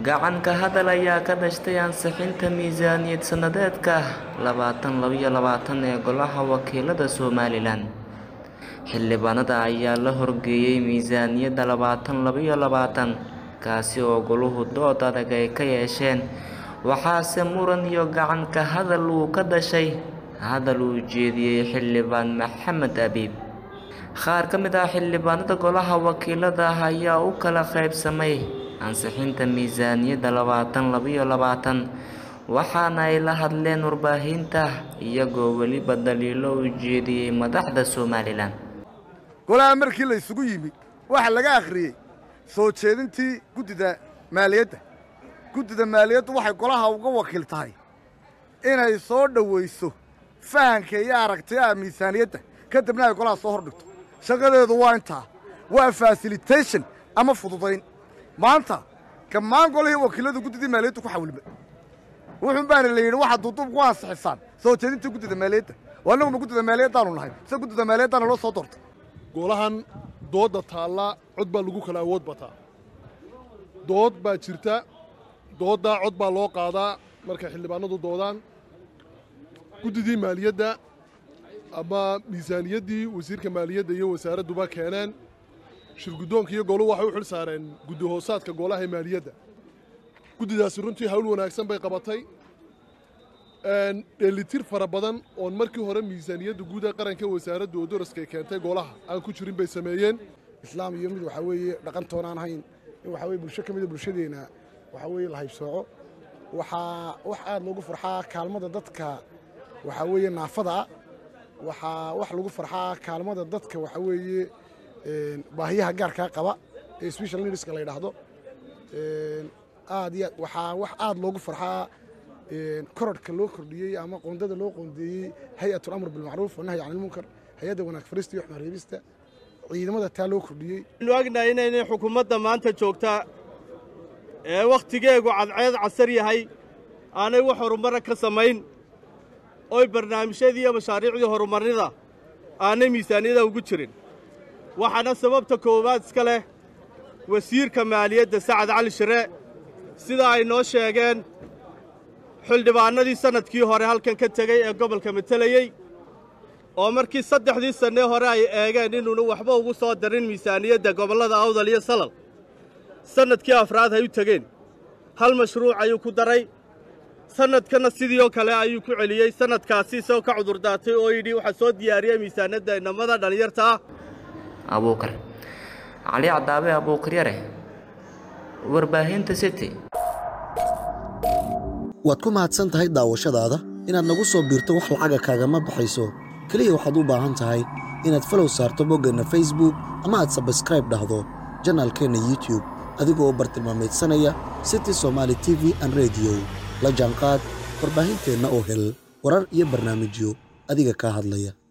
gacan ka hadal ayaa ka dhashtay ansixinta miisaaniyad sannadeedka labaatan labiyo labaatan ee golaha wakiilada somalilan xildhibaanada ayaa la horgeeyey miisaaniyadda labaatan labiyo labaatan kaasi oo goluhu dood adag ay ka yeesheen waxaase muran iyo gacan ka hadal uu ka dhashay hadal uu jeediyey xildhibaan maxamed abiib qaar ka mid ah xildhibaanada golaha wakiilada ah ayaa u kala qaybsamay ansixinta miisaaniyadda labaatan labiyo labaatan waxaana ay la hadleen warbaahinta iyagoo weliba daliilo u jeediyey madaxda somalilan golaha markii la isugu yimi waxaa laga akhriyey soo jeedintii guddida maaliyadda guddida maaliyaddu waxay golaha uga wakiil tahay inay soo dhowayso fahanka iyo aragtiyaha miisaaniyadda kadibna ay golaha soo hordhigto shaqadeedu waa intaa waa fasilitation ama fududayn maanta gammaan golihii wakiiladu guddidii maaliyaddu ku xawilmay wuxuun baana la yidhi waxaad duuduub ku ansixisaan soo jeedintii guddida maaliyadda oo annaguma guddida maaliyaddaanu nahay se guddida maaliyaddaana loo soo doortay golahan doodda taalla cod baa lagu kala awood bataa dood baa jirta dooddaa cod baa loo qaadaa markay xildhibaanadu doodaan guddidii maaliyadda ama miisaaniyaddii wasiirka maaliyadda iyo wasaaradduba keeneen shirguddoonka iyo goluhu waxay u xil saareen guddi hoosaadka golaha ee maaliyadda guddidaasi runtii hawl wanaagsan bay qabatay dheellitir fara badan oon markii hore miisaaniyadda guud ee qaranka wasaaradda oo daraskay keentay golaha aan ku jirin bay sameeyeen islaam iyo mid waxaa weeye dhaqantoonaan hayn in waxaa weye bulsho ka mida bulshadeenna waxaa weeye la haybsooco waxaa wax aad loogu farxaa kaalmada dadka waxaa weeye naafada waxaa wax lagu farxaa kaalmada dadka waxaa weeye baahiyaha gaarkaa qaba ee special needska la yidhaahdo aad iyo waxaa wax aad loogu farxaa korodhka loo kordhiyey ama qoondada loo qoondeeyey hay-atul amr bilmacruuf wanahyi can ilmunkar hay-adda wanaag farista iyo waxmaan reebista ciidamada taa loo kordhiyey waxaynu ognahay inaynay xukuumadda maanta joogtaa ee wakhtigeegu cadceed casar yahay aanay wax horumara ka samayn oy barnaamijyadii iyo mashaariicdii horumarnida aanay miisaaniyada ugu jirin waxaana sababta koowaad iska leh wasiirka maaliyadda sacad cali shire sida ay noo sheegeen xildhibaannadii sannadkii hore halkan ka tegey ee gobolka matelayey oo markii saddexdii sannee hore ay eegeen inuuna waxba ugu soo darin miisaaniyadda gobollada awdal iyo salal sannadkii afraad hay u tegeen hal mashruuc ayuu ku daray sannadkana sidii oo kale ayuu ku celiyey sannadkaasi isagoo ka cudurdaatay oo yidhi waxaa soo diyaariyey miisaaniyadda inamada dhallinyarta ah abuukar cali cadaabe abuukar yare warbaahinta city waad ku mahadsan tahay daawashadaada inaad nagu soo biirto wax lacaga kaagama baxayso keliya waxaad u baahan tahay inaad falow saarto boggeenna facebook ama aad sabskraib dhahdo janaalkeenna youtub adigoo bartilmaameedsanaya city somaali t v an rediyo la jaanqaad warbaahinteenna oo hel warar iyo barnaamijyo adiga kaa hadlaya